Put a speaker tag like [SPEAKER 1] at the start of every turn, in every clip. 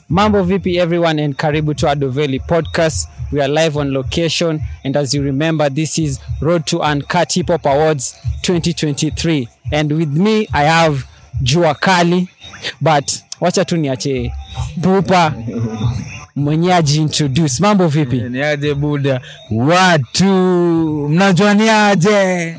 [SPEAKER 1] Mambo vipi everyone and karibu to Adoveli podcast. We are live on location and as you remember this is Road to Uncut Hip Hop Awards 2023 and with me I have Jua Kali but wacha tu niache Pupa mwenye ajiintroduce. Mambo vipi?
[SPEAKER 2] niaje buda watu mnajua niaje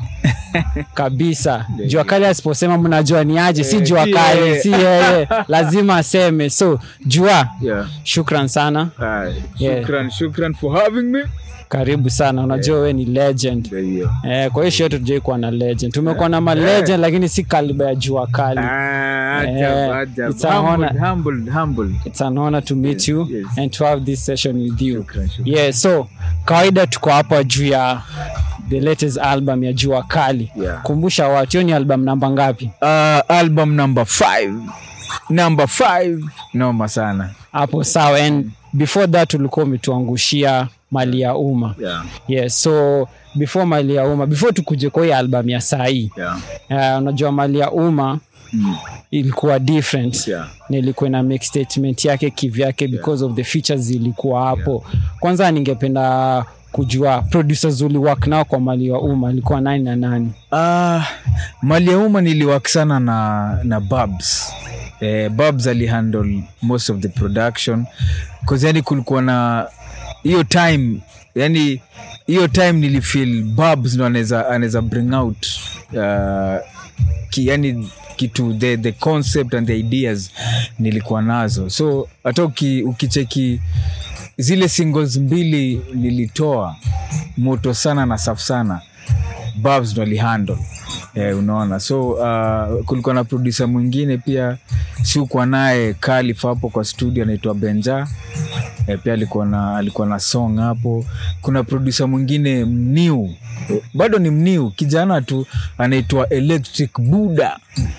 [SPEAKER 1] kabisa jua kali asiposema mnajua ni aje si
[SPEAKER 2] Eh,
[SPEAKER 1] jua
[SPEAKER 2] si
[SPEAKER 1] kali
[SPEAKER 2] yeye.
[SPEAKER 1] si yeye lazima aseme so jua
[SPEAKER 2] yeah.
[SPEAKER 1] shukran sana
[SPEAKER 2] Aye.
[SPEAKER 1] Yeah.
[SPEAKER 2] shukran shukran for having me
[SPEAKER 1] karibu sana unajua we ni legend
[SPEAKER 2] Ndio hiyo.
[SPEAKER 1] eh, kwa hiyo shote tujai kuwa na legend tumekuwa na malegend lakini si kaliba ya jua kali
[SPEAKER 2] Ah, ajab,
[SPEAKER 1] Eh,
[SPEAKER 2] ajab.
[SPEAKER 1] it's a
[SPEAKER 2] Humbled,
[SPEAKER 1] honor.
[SPEAKER 2] humbled, humbled.
[SPEAKER 1] it's an honor to meet
[SPEAKER 2] Yes,
[SPEAKER 1] you
[SPEAKER 2] yes.
[SPEAKER 1] and to have this session with you
[SPEAKER 2] Shukran, shukran.
[SPEAKER 1] yeah so kawaida tuko hapa juu ya the latest album ya jua kali
[SPEAKER 2] Yeah.
[SPEAKER 1] kumbusha watu hiyo ni album namba ngapi
[SPEAKER 2] Uh, album number five number five noma sana
[SPEAKER 1] hapo sawa and before that ulikuwa umetuangushia mali ya umma
[SPEAKER 2] yeah.
[SPEAKER 1] yes so before mali ya umma before tukuje kwa hii album ya sahii
[SPEAKER 2] Yeah.
[SPEAKER 1] uh, unajua mali ya umma
[SPEAKER 2] Mm.
[SPEAKER 1] ilikuwa different
[SPEAKER 2] Yeah.
[SPEAKER 1] na ilikuwa na make statement yake kivyake because of the features zilikuwa hapo kwanza ningependa kujua producers uliwork nao kwa mali ya umma ilikuwa nani na nani
[SPEAKER 2] Uh, mali ya umma niliwak sana na, na babs eh, babs alihandle most of the production cause yani kulikuwa na hiyo time yani hiyo time nilifeel babs ndo anaweza anaweza bring out uh, ki, yani kitu the, the concept and the ideas nilikuwa nazo so hata uki, ukicheki zile singles mbili nilitoa moto sana na safu sana babs ndo alihandle eh, unaona so uh, kulikuwa na produsa mwingine pia siukuwa naye kalif hapo kwa studio anaitwa benja eh, pia alikuwa na alikuwa na song hapo kuna produsa mwingine mniu bado ni mniu kijana tu anaitwa electric buda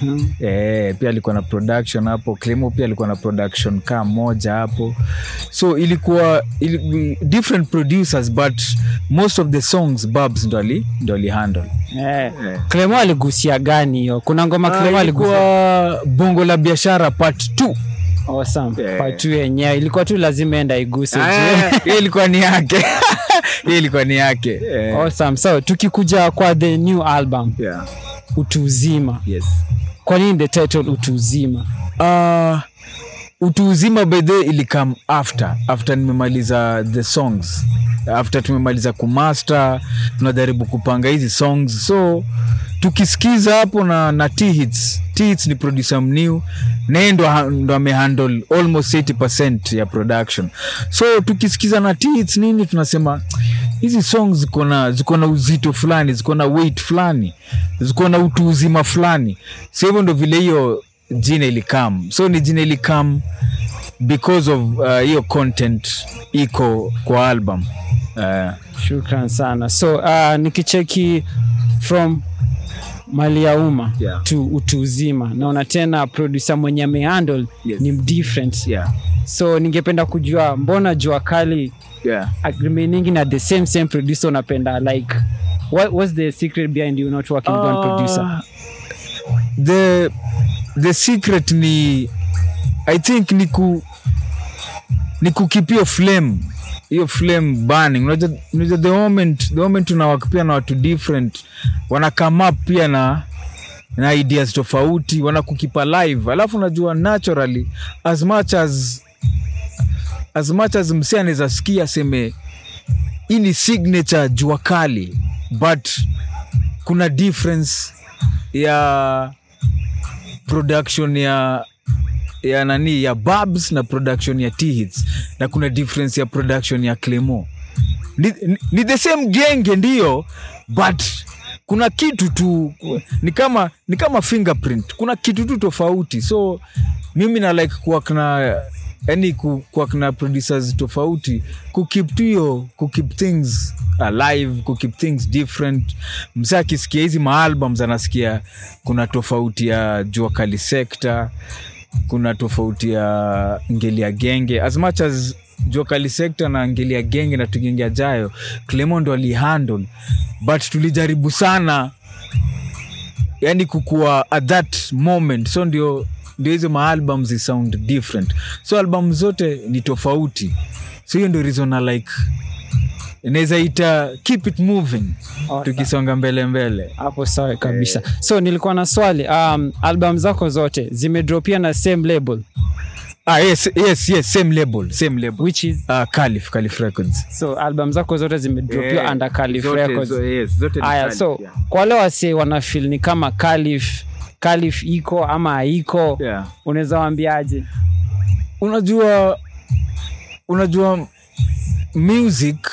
[SPEAKER 2] eh, pia alikuwa na production hapo clemo pia alikuwa na production kaa moja hapo so ilikuwa ili, different producers but most of the songs babs ndo ali ndo alihandle
[SPEAKER 1] eh, Clemo aligusia gani hiyo kuna ngoma Clemo aligusia
[SPEAKER 2] ilikuwa bongo la biashara part 2
[SPEAKER 1] awesome.
[SPEAKER 2] Yeah.
[SPEAKER 1] part two yenyewe ilikuwa tu lazima enda iguse
[SPEAKER 2] Ah, hiyo ilikuwa ni yake hiyo ilikuwa ni yake Eh,
[SPEAKER 1] awesome. so tukikuja kwa the new album
[SPEAKER 2] yeah.
[SPEAKER 1] utu uzima
[SPEAKER 2] yes.
[SPEAKER 1] kwa nini the title utu uzima
[SPEAKER 2] uh, utu uzima by the way ilikam after after nimemaliza the songs after tumemaliza kumaster tunajaribu kupanga hizi songs so tukisikiza hapo na, na T-Hits. T-Hits ni producer mniu naye ndo, ha- ndo amehandle almost 80 ya production so tukisikiza na T-Hits nini tunasema hizi songs ziko na ziko na uzito fulani ziko na weight fulani ziko na utu uzima fulani so hivyo ndo vile hiyo jina ilikam so ni jina ilikam because of uh, hiyo content iko kwa album uh,
[SPEAKER 1] shukran sana so uh, nikicheki from mali ya umma
[SPEAKER 2] Yeah.
[SPEAKER 1] to utu uzima naona tena producer mwenye amehandle
[SPEAKER 2] Yes.
[SPEAKER 1] ni different
[SPEAKER 2] yeah.
[SPEAKER 1] so ningependa kujua mbona jua kali
[SPEAKER 2] Yeah.
[SPEAKER 1] remaining na the same same producer unapenda like what, what's the secret behind you not working with one producer
[SPEAKER 2] the the secret ni i think ni ku ni kukip hiyo flame hiyo flame burning unajua unajua the moment the moment unawak pia na watu different wana come up pia na na ideas tofauti wanakukipa live alafu unajua naturally as much as as much as msi anaweza sikia aseme hii ni signature jua kali but kuna difference ya production ya ya nani ya babs na production ya T-Hits na kuna difference ya production ya clemo ni, ni, ni the same genge ndio but kuna kitu tu ni kama ni kama fingerprint kuna kitu tu tofauti so mimi na like kuwak na yani kuwak na producers tofauti kukip tu hiyo kukip things alive kukip things different msa akisikia hizi maalbums anasikia kuna tofauti ya jua kali sekta kuna tofauti ya ngeli ya genge as much as jua kali sekta na ngeli ya genge na tugenge ajayo clemo ndo alihandle but tulijaribu sana yani kukua at that moment so ndio ndio hizo maalbum zi sound different so album zote ni tofauti so hiyo ndio reason na like inaweza ita keep it moving
[SPEAKER 1] Awesome.
[SPEAKER 2] tukisonga mbele mbele
[SPEAKER 1] hapo sawa kabisa so nilikuwa na swali um, album zako zote zimedropia na same label
[SPEAKER 2] ah, yes, yes, yes, same label same label
[SPEAKER 1] which is
[SPEAKER 2] uh, Calif, Calif Records
[SPEAKER 1] so album zako zote zimedropiwa
[SPEAKER 2] Yeah,
[SPEAKER 1] under Calif
[SPEAKER 2] zote-
[SPEAKER 1] Records
[SPEAKER 2] zo- yes, zote ni
[SPEAKER 1] aya
[SPEAKER 2] Calif,
[SPEAKER 1] so
[SPEAKER 2] yeah.
[SPEAKER 1] kwa wale wase wanafil ni kama Calif Calif iko ama haiko
[SPEAKER 2] Yeah.
[SPEAKER 1] unaweza waambiaje
[SPEAKER 2] unajua unajua music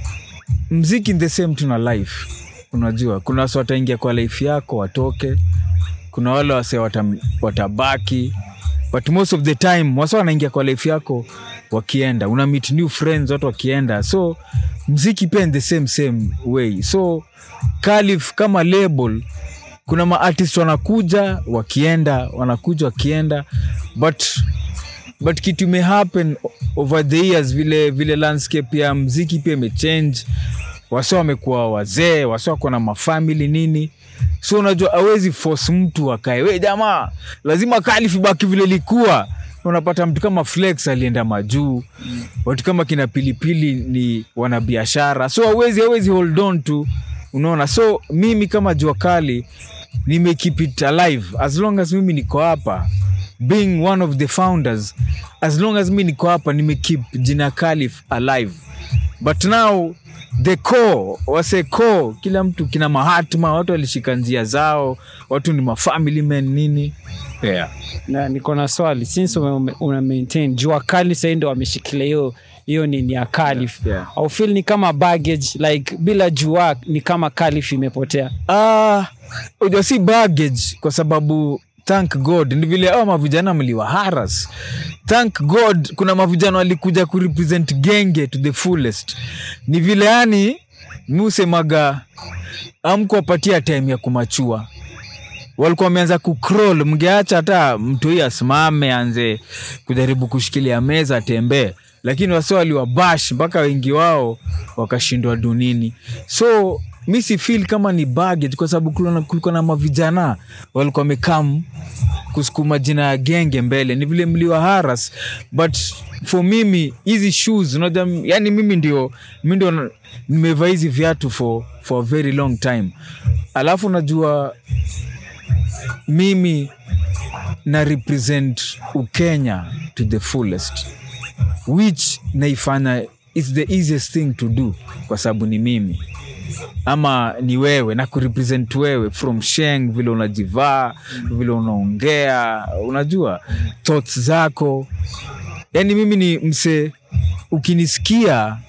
[SPEAKER 2] mziki in the same tuna life unajua kuna wase wataingia kwa life yako watoke kuna wale wase wata, watabaki but most of the time wase wanaingia kwa life yako wakienda una meet new friends watu wakienda so mziki pia in the same same way so Calif kama label kuna maartist wanakuja wakienda wanakuja wakienda but but kitu imehappen over the years vile vile landscape ya mziki pia imechange wase wamekuwa wazee wase wako na mafamili nini so unajua awezi force mtu akae we jamaa lazima kalif baki vile likuwa unapata mtu kama flex alienda majuu watu kama kina pilipili ni wanabiashara so awezi awezi hold on to unaona so mimi kama jua kali nime keep it alive as long as mimi niko hapa being one of the founders as long as mi niko hapa nime keep jina kalif alive but now the core wase core kila mtu kina mahatma watu walishika njia zao watu ni mafamily men nini yeah.
[SPEAKER 1] na niko na swali since ume, una maintain jua kali sahii ndo wameshikilia hiyo hiyo nini ya Calif
[SPEAKER 2] Yeah, yeah.
[SPEAKER 1] au feel ni kama baggage like bila jua ni kama Calif imepotea
[SPEAKER 2] Ah, unajua si baggage kwa sababu thank god ni vile awa mavijana mliwa haras thank god kuna mavijana walikuja kurepresent genge to the fullest ni vile yani mi usemaga amkuwapatia time ya kumachua walikuwa wameanza kucrawl mngeacha hata mtu hii asimame anze kujaribu kushikilia meza atembee lakini wase waliwabash mpaka wengi wao wakashindwa dunini so mi si feel kama ni baggage kwa sababu kulikuwa na- kulikuwa na mavijana walikuwa wamekam kusukuma jina ya genge mbele ni vile mliwa haras but for mimi hizi shoes unajua yani mimi ndio mi ndio na- nimevaa hizi viatu for, for a very long time alafu najua mimi na represent ukenya to the fullest which naifanya is the easiest thing to do kwa sababu ni mimi ama ni wewe na kurepresent wewe from sheng vile unajivaa vile unaongea unajua thoughts zako yani mimi ni mse ukinisikia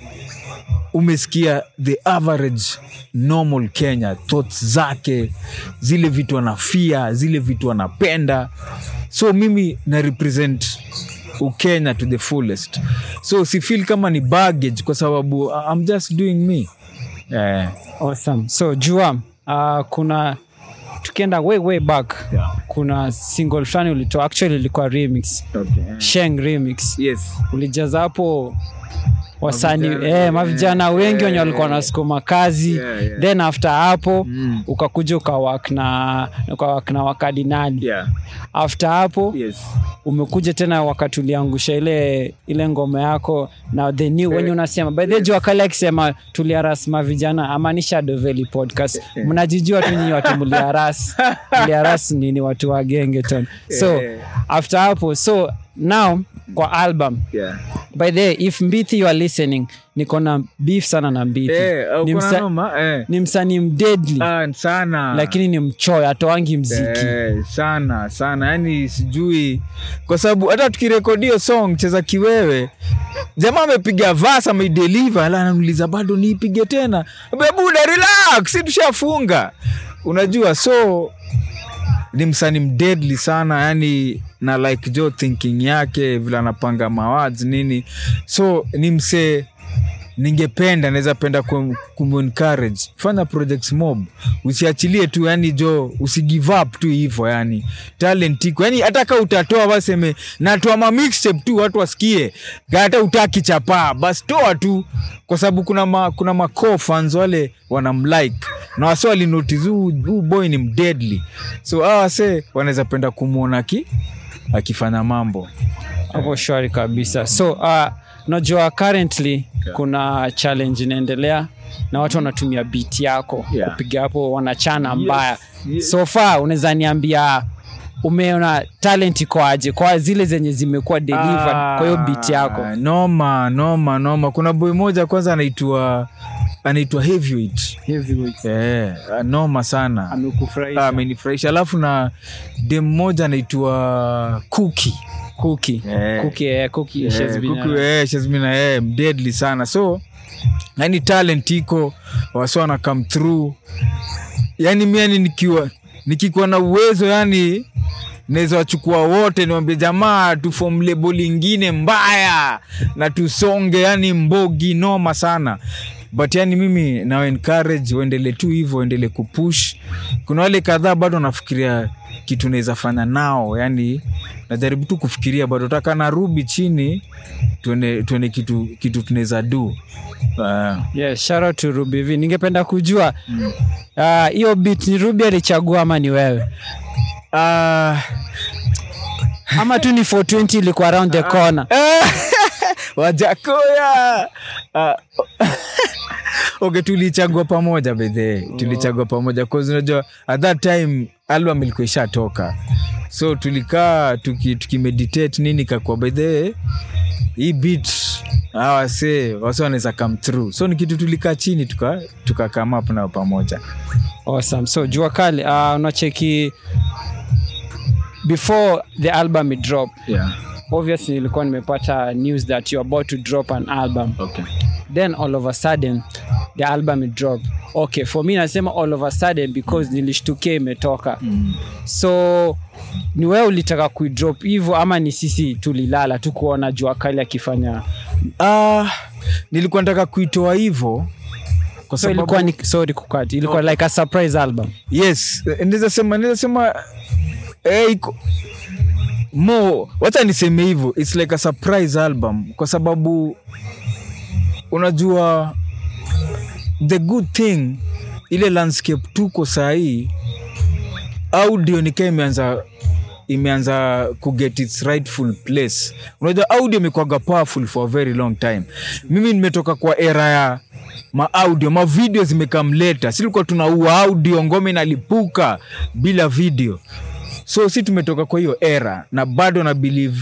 [SPEAKER 2] umesikia the average normal kenya thoughts zake zile vitu anafia zile vitu anapenda so mimi na represent ukenya to the fullest so si feel kama ni baggage kwa sababu uh, I'm just doing me eh,
[SPEAKER 1] awesome so jua uh, kuna tukienda way way back
[SPEAKER 2] Yeah.
[SPEAKER 1] kuna single fulani ulitoa actually ilikuwa remix
[SPEAKER 2] okay.
[SPEAKER 1] sheng remix
[SPEAKER 2] yes.
[SPEAKER 1] ulijaza hapo wasani
[SPEAKER 2] Mavijana,
[SPEAKER 1] eh, mavijana
[SPEAKER 2] eh,
[SPEAKER 1] wengi wenye
[SPEAKER 2] eh,
[SPEAKER 1] walikuwa
[SPEAKER 2] eh.
[SPEAKER 1] wanasukuma kazi
[SPEAKER 2] Yeah, yeah.
[SPEAKER 1] then after hapo
[SPEAKER 2] Mm.
[SPEAKER 1] ukakuja ukawak na ukawak na wakadinali
[SPEAKER 2] Yeah.
[SPEAKER 1] after hapo
[SPEAKER 2] Yes.
[SPEAKER 1] umekuja tena wakati uliangusha ile ile ngoma yako na the new wenye unasema by the way, jua kale akisema tuliarasma vijana amaanisha doveli podcast mnajijua tu nyinyi watu mliaras mliaras nini watu wa gengeton so
[SPEAKER 2] Eh.
[SPEAKER 1] after hapo so now kwa album
[SPEAKER 2] Yeah.
[SPEAKER 1] by the way, if mbithi you are listening niko na beef sana na mbithi
[SPEAKER 2] Eh,
[SPEAKER 1] ni,
[SPEAKER 2] uko na
[SPEAKER 1] msa,
[SPEAKER 2] noma? Eh.
[SPEAKER 1] ni msanii mdedli
[SPEAKER 2] Ah, sana
[SPEAKER 1] lakini ni mchoyo atoangi mziki
[SPEAKER 2] Eh, sana sana yani sijui kwa sababu hata tukirekodio song cheza kiwewe jamaa amepiga vas ameideliver ala anauliza bado niipige tena bebuda relax si tushafunga unajua so ni msani mdedli sana yani na like jo thinking yake vile anapanga mawads nini so ni msee ningependa naweza penda kum- kumencourage fanya projects mob usiachilie tu yani jo usigive up tu hivo yani talent iko yani hata ka utatoa waseme natoa ma mixtape tu watu wasikie hata utaki chapaa basi toa tu kwa sababu kuna ma, kuna ma core fans wale wanamlike na wase walinotice huu huu boy ni mdeadly so hawa wase wanaweza penda kumwona ki akifanya mambo
[SPEAKER 1] hapo shwari kabisa so uh, unajua currently kuna challenge inaendelea na watu wanatumia beat yako
[SPEAKER 2] Yeah.
[SPEAKER 1] kupiga hapo wanachana mbaya
[SPEAKER 2] yes.
[SPEAKER 1] so far unaweza niambia umeona talent iko aje kwa zile zenye zimekuwa delivered kwa hiyo beat yako
[SPEAKER 2] Ah, noma noma noma kuna boy moja kwanza anaitwa anaitwa heavyweight eh, noma sana
[SPEAKER 1] amekufurahisha
[SPEAKER 2] Ah, amenifurahisha alafu na dem moja anaitwa kuki
[SPEAKER 1] Cookie.
[SPEAKER 2] Eh.
[SPEAKER 1] Cookie, eh, Cookie, she's been
[SPEAKER 2] Kuku,
[SPEAKER 1] around.
[SPEAKER 2] eh, she's been, eh, deadly sana so yani talent iko wasi wana come through yani miani nikiwa nikikuwa na uwezo yani naweza wachukua wote niwambia jamaa tufom label ingine mbaya na tusonge yani mbogi noma sana but yani mimi nawa encourage waendele tu hivyo waendele kupush kuna wale kadhaa bado nafikiria kitu naweza fanya nao yani najaribu tu kufikiria bado taka narubi chini tuone, tuone kitu, kitu tunaweza du uh,
[SPEAKER 1] Yeah, shout out to Ruby V. Ningependa kujua ah, hiyo beat ni Ruby alichagua ama ni wewe
[SPEAKER 2] uh,
[SPEAKER 1] ama tu ni 420 ilikuwa around the corner
[SPEAKER 2] wajakoya uh, okay tulichagua pamoja bedhe tulichagua pamoja cause unajua at that time album ilikuwa ishatoka so tulikaa tuki, tukimeditate nini kakua bedhe hii beat awase wase wanaweza come through so ni kitu tulikaa chini tuka, tuka come up nao pamoja
[SPEAKER 1] awesome so jua kali uh, unacheki before the album it drop
[SPEAKER 2] yeah.
[SPEAKER 1] obviously nilikuwa nimepata news that you're about to drop an album
[SPEAKER 2] okay.
[SPEAKER 1] then all of a sudden the album it drop okay for me nasema all of a sudden because nilishtukia imetoka
[SPEAKER 2] mm.
[SPEAKER 1] so ni wewe ulitaka kuidrop hivyo ama ni sisi tulilala tu kuona jua kali akifanya
[SPEAKER 2] uh, nilikuwa nataka kuitoa hivo kwa
[SPEAKER 1] so
[SPEAKER 2] sababu
[SPEAKER 1] ilikuwa ni sorry kukati ilikuwa like a surprise album
[SPEAKER 2] yes naweza sema naweza sema eh, iko mo wacha niseme hivyo its like a surprise album kwa sababu unajua the good thing ile landscape tuko sahii audio nikaa imeanza imeanza kuget its rightful place unajua audio imekwaga powerful for a very long time mimi nimetoka kwa era ya maaudio mavideo zimekamleta silikuwa tunaua audio ngome inalipuka bila video so si tumetoka kwa hiyo era na bado na believe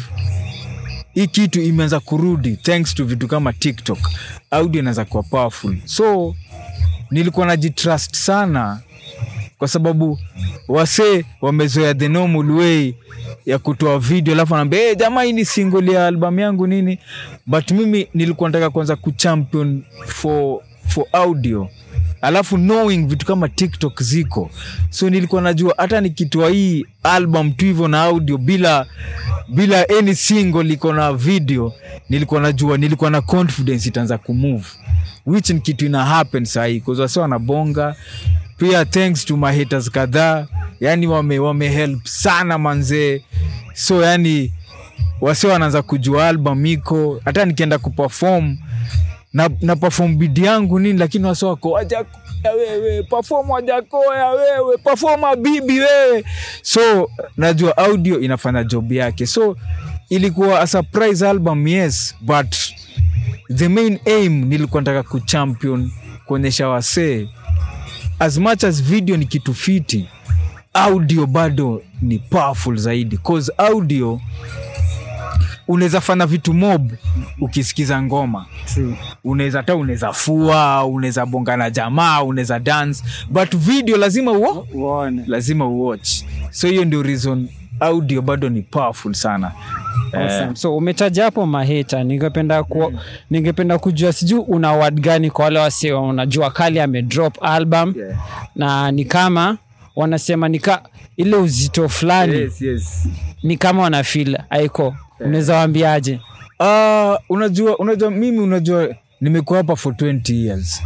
[SPEAKER 2] hii kitu imeanza kurudi thanks to vitu kama tiktok audio inaweza kuwa powerful so nilikuwa najitrust sana kwa sababu wasee wamezoea the normal way ya kutoa video alafu anaambia hey, jamaa hii ni single ya albamu yangu nini but mimi nilikuwa nataka kwanza kuchampion for, for audio alafu knowing vitu kama tiktok ziko so nilikuwa najua hata nikitoa hii album tu hivyo na audio bila bila any single iko na video nilikuwa najua nilikuwa na confidence itaanza kumove which ni kitu ina happen sahii wasi wanabonga pia thanks to my haters kadhaa yani wame, wame help sana manzee so yani wasi wanaanza kujua album iko hata nikienda kuperform na, na perform bidi yangu nini lakini wasi wako wajakoya wewe perform wajakoya wewe perform bibi wewe so najua audio inafanya job yake so ilikuwa a surprise album yes but the main aim nilikuwa nataka kuchampion kuonyesha wasee as much as video ni kitu fiti audio bado ni powerful zaidi cause audio unaweza fanya vitu mob ukisikiza ngoma unaweza hata unaweza fua unaweza bonga na jamaa unaweza dance but video lazima uo
[SPEAKER 1] uone
[SPEAKER 2] lazima uwatch so hiyo ndio reason audio bado ni powerful sana
[SPEAKER 1] Awesome. so umetaja hapo maheta ningependa ku, ningependa kujua sijui una word gani kwa wale wase unajua kali amedrop album
[SPEAKER 2] Yeah.
[SPEAKER 1] na ni kama wanasema nika ile uzito fulani
[SPEAKER 2] yes, yes.
[SPEAKER 1] ni kama wanafil aiko unaweza waambiaje
[SPEAKER 2] Uh, unajua unajua mimi unajua nimekuwa hapa for 20 years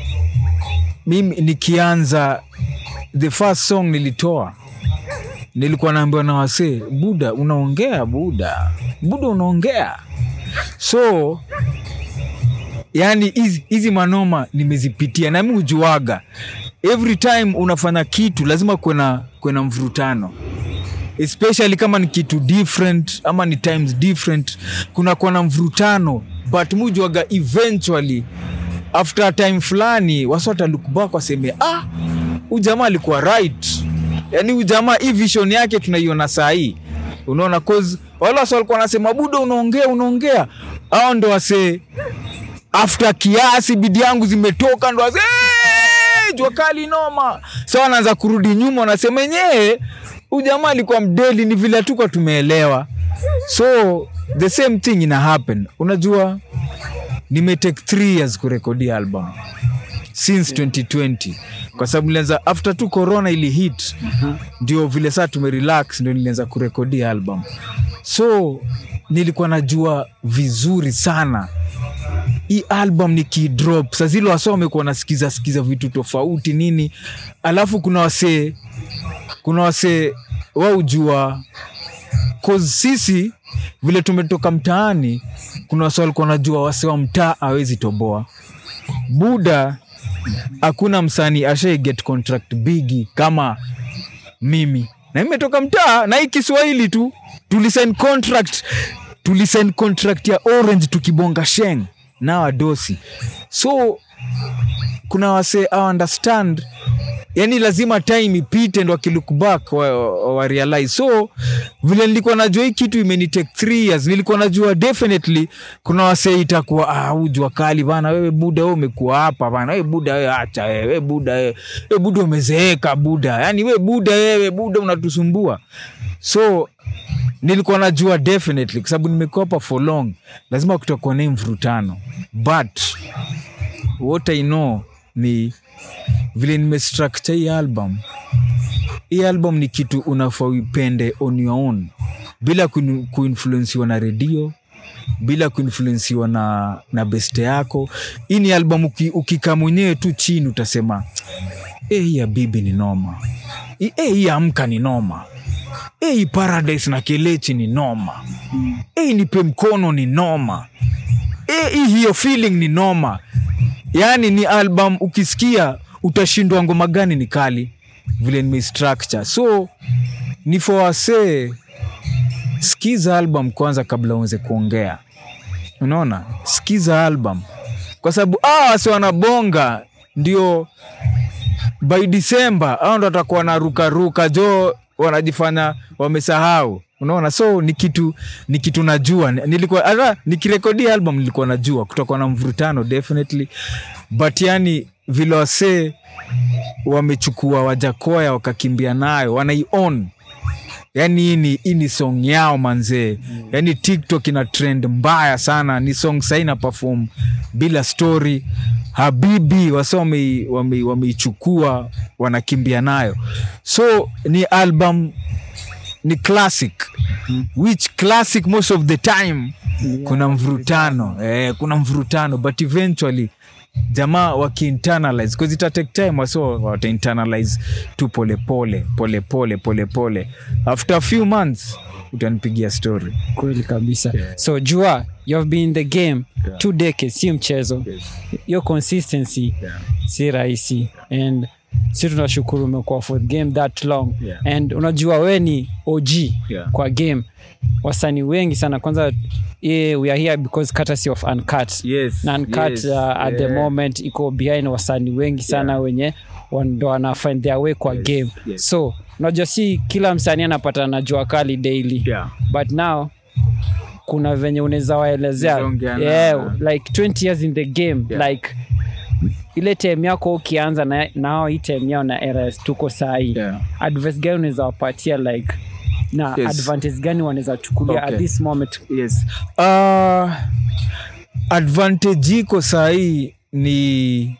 [SPEAKER 2] mimi nikianza the first song nilitoa nilikuwa naambiwa na wasee buda unaongea buda buda unaongea so yani hizi- hizi manoma nimezipitia na mi hujuaga every time unafanya kitu lazima kwena kwena mvurutano especially kama ni kitu different ama ni times different kunakuwa na mvurutano but mujwaga eventually after a time fulani wasi watalook back waseme ah ujamaa alikuwa right yani ujamaa hii vision yake tunaiona saa hii unaona cause wale wasi walikuwa wanasema buda unaongea unaongea au ndo wase after kiasi bidi yangu zimetoka ndo wase "Hey, jua kali noma sa wanaanza kurudi nyuma wanasema enyewe ujamaa alikuwa mdeli ni vile hatukuwa tumeelewa so the same thing ina happen unajua nimetake three years kurekodi album since 2020 kwa sababu nilianza after tu corona ili hit ndio vile saa tumerelax ndio nilianza kurekodi album so nilikuwa najua vizuri sana hii album nikidrop sa zile wasa wamekuwa nasikiza sikiza vitu tofauti nini alafu kuna wasee kuna wasee waujua cause sisi vile tumetoka mtaani kuna wase walikuwa najua wase wa mtaa awezi toboa buda hakuna msanii ashai get contract bigi kama mimi na imetoka mtaa na hii kiswahili tu tulisign contract tulisign contract ya orange tukibonga sheng na wadosi so kuna wase I understand yani lazima time ipite ndo akilook back wa, wa, wa realize so vile nilikuwa najua hii kitu imenitake three years nilikuwa najua definitely kuna wasee itakuwa ah, ujua kali bana wewe buda wewe umekuwa hapa bana wewe buda wewe acha wewe wewe buda wewe wewe buda umezeeka buda yani wewe buda wewe buda unatusumbua so nilikuwa najua definitely kwa sababu nimekuwa hapa for long lazima kutakuwa na hii mvurutano but what i know ni vile nimestructure hii album hii album ni kitu unafaa uipende on your own bila kuin- kuinfluensiwa na redio bila kuinfluensiwa na, na beste yako hii ni album uki, ukikaa mwenyewe tu chini utasema e, hii ya bibi ni noma e, hii ya amka ni noma e, hii paradise na kelechi ni noma e, nipe mkono ni noma e, hii hiyo feeling ni noma yaani ni album ukisikia utashindwa ngoma gani ni kali vile nimeistructure so ni for wasee skiza album kwanza kabla uanze kuongea unaona skiza album kwa sababu ah, wase wanabonga ndio by december au ndo watakuwa na rukaruka jo wanajifanya wamesahau unaona so ni kitu ni kitu najua nilikuwa hata nikirekodi album nilikuwa najua kutakuwa na mvurutano definitely but yani vile wasee wamechukua wajakoya wakakimbia nayo wanaion yani hii ni, hii ni song yao manzee yani tiktok ina trend mbaya sana ni song saina perform bila story habibi wase wamei- wamei- wameichukua wanakimbia nayo so ni album ni classic which classic most of the time kuna mvurutano eh, kuna mvurutano but eventually jamaa wakiinternalize bcause ita take time waso watainternalize tu polepole polepole polepole after a few months utanipigia story
[SPEAKER 1] kweli kabisa
[SPEAKER 2] Yeah.
[SPEAKER 1] so jua you have been in the game
[SPEAKER 2] Yeah.
[SPEAKER 1] two decades si mchezo hiyo consistency si rahisi and si tunashukuru umekuwa for the game that long
[SPEAKER 2] Yeah.
[SPEAKER 1] and unajua we ni og
[SPEAKER 2] Yeah.
[SPEAKER 1] kwa game wasanii wengi sana kwanza yeah, we are here because courtesy of uncut
[SPEAKER 2] Yes,
[SPEAKER 1] na uncut
[SPEAKER 2] yes,
[SPEAKER 1] uh, at the
[SPEAKER 2] yeah.
[SPEAKER 1] moment iko behind wasanii wengi sana
[SPEAKER 2] Yeah.
[SPEAKER 1] wenye wan- ndo wana find their way kwa
[SPEAKER 2] Yes,
[SPEAKER 1] game
[SPEAKER 2] yes.
[SPEAKER 1] so unajua si kila msanii anapata na jua kali daily
[SPEAKER 2] Yeah.
[SPEAKER 1] but now kuna venye unaweza waelezea
[SPEAKER 2] Unaongea na-
[SPEAKER 1] yeah, like 20 years in the game
[SPEAKER 2] Yeah.
[SPEAKER 1] like ile tem yako ukianza na nao hii tem yao na eras tuko sahii
[SPEAKER 2] Yeah.
[SPEAKER 1] advice gani unaweza wapatia like na
[SPEAKER 2] Yes.
[SPEAKER 1] advantage gani wanaweza chukulia
[SPEAKER 2] Okay.
[SPEAKER 1] at this moment
[SPEAKER 2] yes uh, advantage iko sahii ni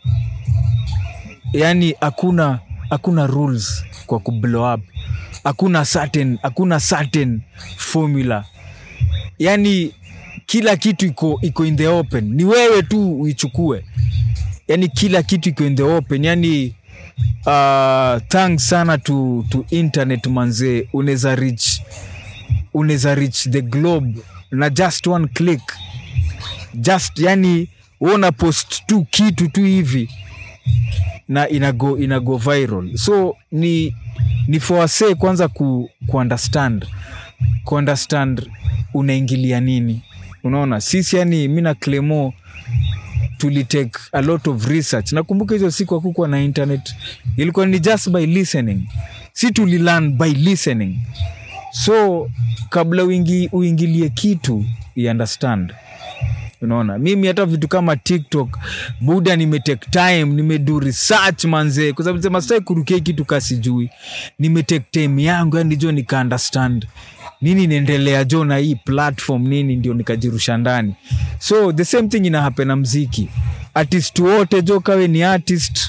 [SPEAKER 2] yani hakuna hakuna rules kwa kublow up hakuna certain hakuna certain formula yani kila kitu iko iko in the open ni wewe tu uichukue yani kila kitu iko in the open yani uh, thanks sana to, to internet manzee unaweza reach unaweza reach the globe na just one click just yani una post tu kitu tu hivi na inago inago viral so ni ni for wase kwanza ku, ku understand ku understand unaingilia nini unaona sisi yani mi na clemo tulitake a lot of research nakumbuka hizo siku hakukuwa na internet ilikuwa ni just by listening si tulilearn by listening so kabla uingi, uingilie kitu you understand unaona mimi hata vitu kama tiktok buda nimetake time nimedu research manze kwa sababu sema sai kurukia kitu kasijui nimetake time yangu yani jo nika understand nini inaendelea jo na hii platform nini ndio nikajirusha ndani so the same thing ina happen na mziki artist wote jo kawe ni artist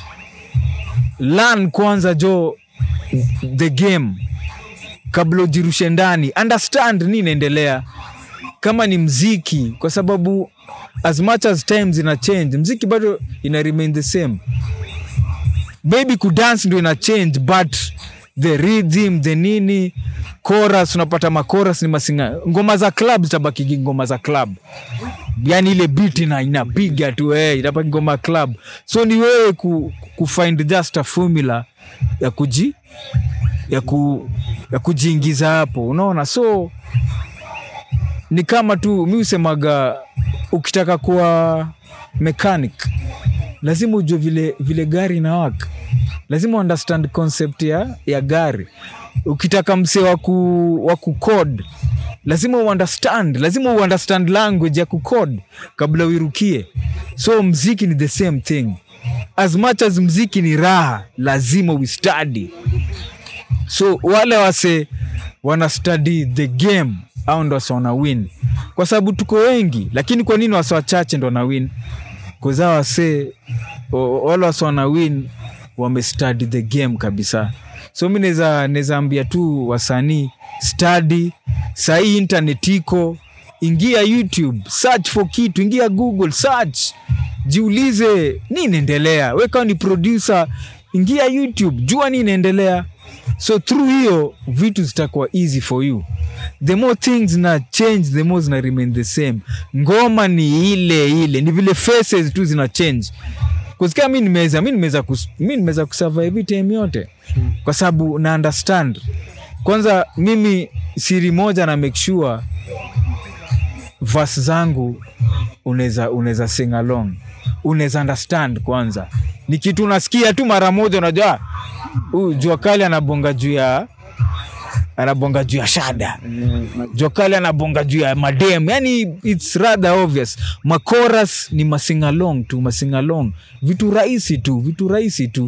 [SPEAKER 2] learn kwanza jo the game kabla ujirushe ndani understand nini inaendelea kama ni mziki kwa sababu as much as time zina change mziki bado ina remain the same maybe kudance ndio ina change but the rhythm the nini chorus unapata makoras ni masinga ngoma za club zitabaki ngoma za club yani ile beat ina inapiga tu eh, itabaki ngoma club so ni wewe ku, kufind just a formula ya kuji ya, ku, ya kujiingiza hapo unaona so ni kama tu mi usemaga ukitaka kuwa mechanic lazima ujue vile, vile gari inawaka lazima understand concept ya, ya gari ukitaka msee wa ku, wa kucode lazima uunderstand lazima uunderstand language ya kucode kabla uirukie so mziki ni the same thing as much as mziki ni raha lazima uistadi so wale wase wana study the game au ndo wase wana win kwa sababu tuko wengi lakini kwa nini wase wachache ndo wana win kuzaa wase o- wale wase wana win wamestudy the game kabisa so mi naweza naweza ambia tu wasanii study sahii internet iko ingia youtube search for kitu ingia google search jiulize ni inaendelea weka ni producer ingia youtube jua ni inaendelea so through hiyo vitu zitakuwa easy for you the more things na change the more zina remain the same ngoma ni ile ile ni vile faces tu zina change kusikia mi nimeweza mi nimeweza kus, mi nimeweza kusurvive hii time yote kwa sababu na understand kwanza mimi siri moja na make sure vas zangu unaweza unaweza sing along unaweza understand kwanza ni kitu unasikia tu mara moja unajua huyu jua kali anabonga juu ya anabonga juu ya shada jua kali anabonga juu ya madem yani its rather obvious makoras ni masingalong tu masingalong vitu rahisi tu vitu rahisi tu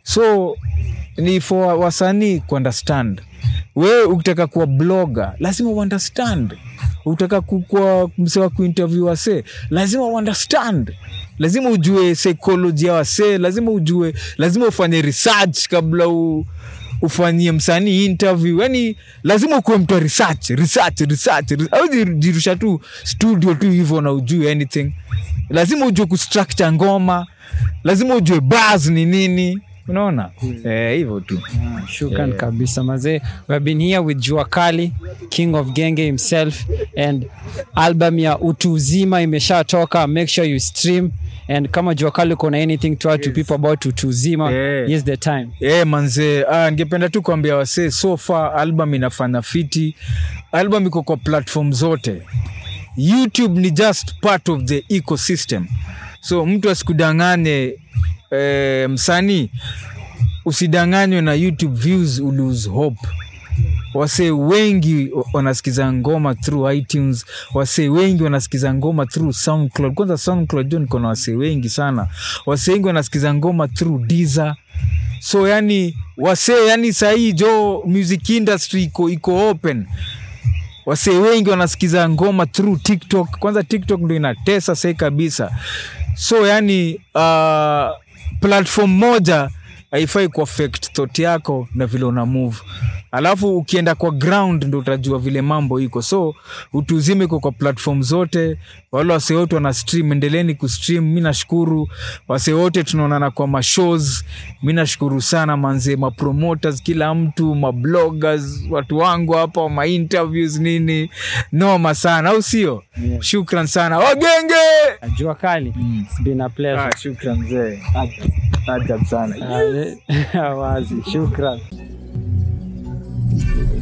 [SPEAKER 2] so ni for wasanii kuunderstand wewe ukitaka kuwa bloga lazima uunderstand ukitaka ku- kuwa mse wa kuinterview wase lazima uunderstand lazima ujue psychology ya wase lazima ujue lazima ufanye research kabla u, ufanyie msanii interview yani lazima ukuwe mtu wa research research research au jirusha tu studio tu hivyo na ujue anything lazima ujue kustructure ngoma lazima ujue bars ni nini unaona eh, hivyo tu
[SPEAKER 1] Ah, shukran kabisa mazee we have been here with jua kali king of genge himself and album ya utu uzima imeshatoka make sure you stream and kama jua kali uko na anything to add to people about utu uzima
[SPEAKER 2] Yeah.
[SPEAKER 1] here's the time
[SPEAKER 2] yeah, manze ah, ningependa tu kuambia wasee so far album inafanya fiti album iko kwa platform zote youtube ni just part of the ecosystem so mtu asikudanganye eh, msanii usidanganywe na youtube views ulose hope wasee wengi wanasikiza ngoma through itunes wasee wengi wanasikiza ngoma through soundcloud kwanza soundcloud jo niko na wasee wengi sana wasee wengi wanasikiza ngoma through Deezer so yani wasee yani sahii jo music industry iko iko open wasee wengi wanasikiza ngoma through tiktok kwanza tiktok ndo inatesa sai kabisa so yani uh, platform moja haifai kuaffect thought yako na vile una move alafu ukienda kwa ground ndo utajua vile mambo iko so utuzime iko kwa platform zote wale wase wote wana stream endeleni kustream mi nashukuru wase wote tunaonana kwa mashows mi nashukuru sana manze mapromoters kila mtu mabloggers watu wangu hapa mainterviews nini noma sana au sio
[SPEAKER 1] Yeah.
[SPEAKER 2] shukran sana wagenge
[SPEAKER 1] jua kali
[SPEAKER 2] Mm.
[SPEAKER 1] it's been a pleasure
[SPEAKER 2] Ah, shukran mzee. Ajab sana.
[SPEAKER 1] Ah, wazi shukran